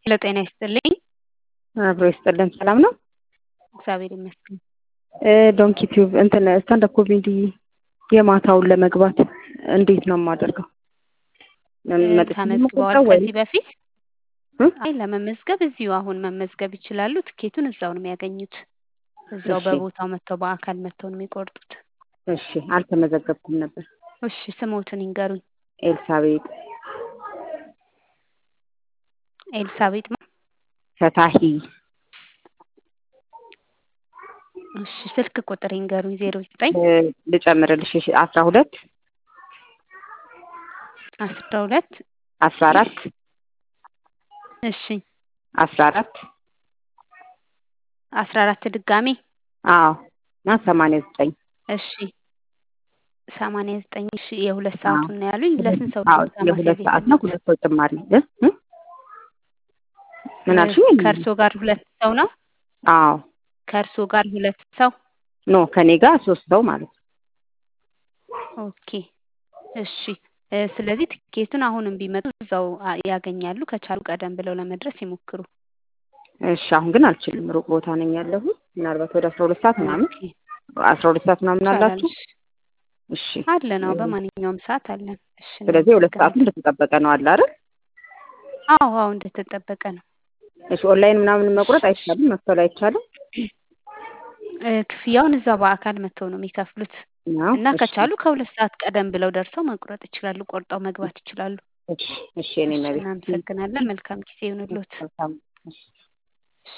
ሄሎ ጤና ይስጥልኝ። አብሮ ይስጥልን። ሰላም ነው? እግዚአብሔር ይመስገን። ዶንኪ ቲዩብ እንትን ስታንዳፕ ኮሜዲ የማታውን ለመግባት እንዴት ነው የማደርገው? ተመዝግበዋል ከዚህ በፊት? አይ ለመመዝገብ እዚሁ አሁን መመዝገብ ይችላሉ። ትኬቱን እዛው ነው የሚያገኙት። እዛው እሺ። በቦታው መጥተው በአካል መጥተው ነው የሚቆርጡት። እሺ፣ አልተመዘገብኩም ነበር። እሺ ስሞትን ይንገሩኝ። ኤልሳቤጥ ኤልሳቤጥ ማ? ፈታሂ እሺ ስልክ ቁጥር ይንገሩኝ። ዜሮ ዘጠኝ እ፣ ልጨምርልሽ እሺ፣ አስራ ሁለት አስራ ሁለት አስራ አራት እሺ አስራ አራት አስራ አራት ድጋሜ አዎ እና ሰማንያ ዘጠኝ እሺ ሰማንያ ዘጠኝ እሺ የሁለት ሰዓቱን ነው ያሉኝ። ለስንት ሰው ነው አዎ ቦታ የሁለት ማስያዝ ሰዓት ነው። የፈለጉት? ሁለት ሰው ጭማሪ እ? እ? ምን አልሽኝ? ከእርሶ ጋር ሁለት ሰው ነው? አዎ ከእርሶ ጋር ሁለት ሰው ኖ ከኔ ጋር ሶስት ሰው ማለት ነው። ኦኬ እሺ እ፣ ስለዚህ ትኬቱን አሁንም ቢመጡ እዛው አ- ያገኛሉ። ከቻሉ ቀደም ብለው ለመድረስ ይሞክሩ። እሺ አሁን ግን አልችልም። ሩቅ ቦታ ነኝ ያለሁት። ምናልባት ወደ አስራ ሁለት ሰዓት ምናምን ኦኬ አስራ ሁለት ሰዓት ምናምን ይቻላል። አላችሁ? እሺ እሺ አለ ነው በማንኛውም ሰዓት አለን። እሺ ስለዚህ የሁለት ሰዓቱ እናመሰግናለን። እንደተጠበቀ ነው አለ አይደል? አዎ አዎ እንደተጠበቀ ነው። እሺ ኦንላይን ምናምን መቁረጥ አይቻልም? መክፈል አይቻልም? እ፣ ክፍያውን እዛው በአካል መጥተው ነው የሚከፍሉት ነው? እና እሺ ከቻሉ ከሁለት ሰዓት ቀደም ብለው ደርሰው መቁረጥ ይችላሉ። ቆርጠው መግባት ይችላሉ። እሺ እሺ የኔ እሺ መቤት እናመሰግናለን። መልካም ጊዜ ይሁንልዎት። መልካም እሺ